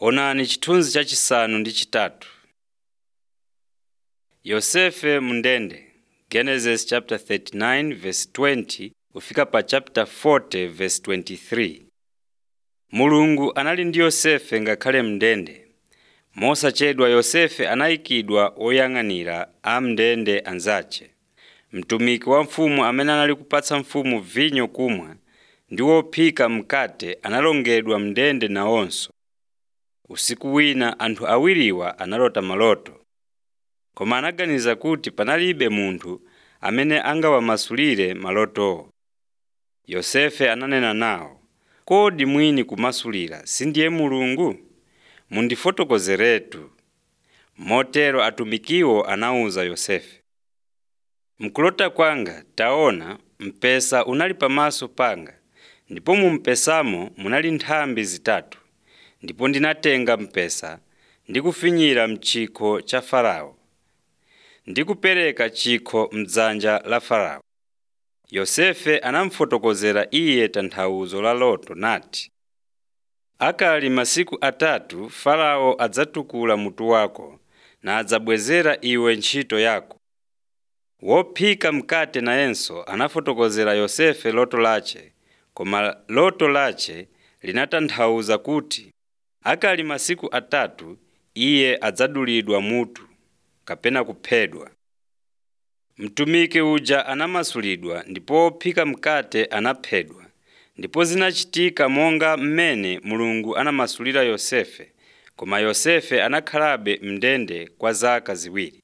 Onani chithunzi chachisanu ndi chitatu. Yosefe mndende Genesis chapter 39 verse 20 kufika pa chapter 40 verse 23. Mulungu anali ndi Yosefe ngakhale mndende. Mosachedwa Yosefe anayikidwa oyang'anira a mndende anzace. Mtumiki wa mfumu amene anali kupatsa mfumu vinyo kumwa ndi wophika mkate analongedwa mndende nawonso. Usiku wina anthu awiriwa analota maloto. Koma anaganiza kuti panalibe munthu amene angawamasulire malotowo. Yosefe ananena nawo, “Kodi mwini kumasulira sindiye Mulungu? Mundifotokozeretu.” Motero atumikiwo anawuza Yosefe, “Mkulota kwanga taona mpesa unali pamaso panga, ndipo mu mpesamo munali nthambi zitatu. Ndipo ndinatenga mpesa ndi kufinyira m'chikho cha Farao, ndi kupereka chikho m'dzanja la Farao.” Yosefe anamufotokozera iye tanthauzo la loto nati, “Akali masiku atatu Farao adzatukula mutu wako nadzabwezera iwe ntchito yako.” Wophika mkate nayenso anafotokozera Yosefe loto lace, koma loto lace linatanthauza kuti akali masiku atatu iye adzadulidwa mutu kapena kuphedwa. Mtumiki uja anamasulidwa ndipo wophika mkate anaphedwa. Ndipo zinachitika monga mmene Mulungu anamasulira Yosefe, koma Yosefe anakhalabe mndende kwa zaka ziwiri.